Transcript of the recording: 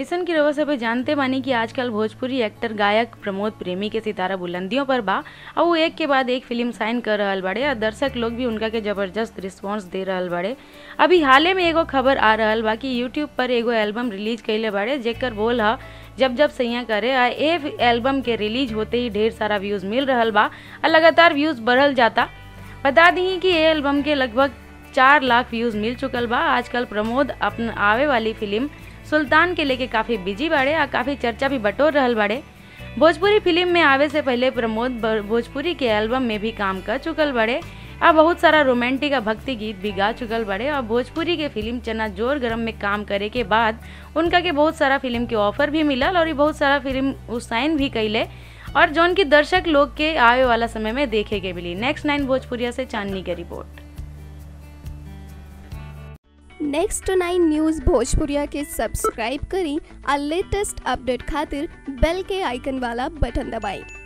जैसन की रउआ सब जानते बानी कि आजकल भोजपुरी एक्टर गायक प्रमोद प्रेमी के सितारा बुलंदियों पर बा और वो एक के बाद एक फिल्म साइन कर रहल बाड़े और दर्शक लोग भी उनका के जबरदस्त रिस्पांस दे रहल बाड़े अभी हाले में एगो खबर आ रहल बा कि यूट्यूब पर एगो एल्बम रिलीज कैले बाड़े जेकर बोल ह जब जब सैया करे आ ए एल्बम के रिलीज होते ही ढेर सारा व्यूज मिल रहल बा और लगातार व्यूज बढ़ल जाता बता दी कि ये एल्बम के लगभग चार लाख व्यूज मिल चुकल बा आजकल प्रमोद अपन आवे वाली फिल्म सुल्तान के लेके काफी बिजी बाड़े आ काफी चर्चा भी बटोर रहल बाड़े भोजपुरी फिल्म में आवे से पहले प्रमोद ब- भोजपुरी के एल्बम में भी काम कर चुकल बड़े आ बहुत सारा रोमांटिक आ भक्ति गीत भी गा चुकल बड़े और भोजपुरी के फिल्म चना जोर गरम में काम करे के बाद उनका के बहुत सारा फिल्म के ऑफर भी मिलल और ये बहुत सारा फिल्म उ साइन भी कैले और जौन की दर्शक लोग के आवे वाला समय में देखे के मिली नेक्स्ट नाइन भोजपुरिया से चांदनी की रिपोर्ट नेक्स्ट नाइन न्यूज़ भोजपुरिया के सब्सक्राइब करी और लेटेस्ट अपडेट खातिर बेल के आइकन वाला बटन दबाएं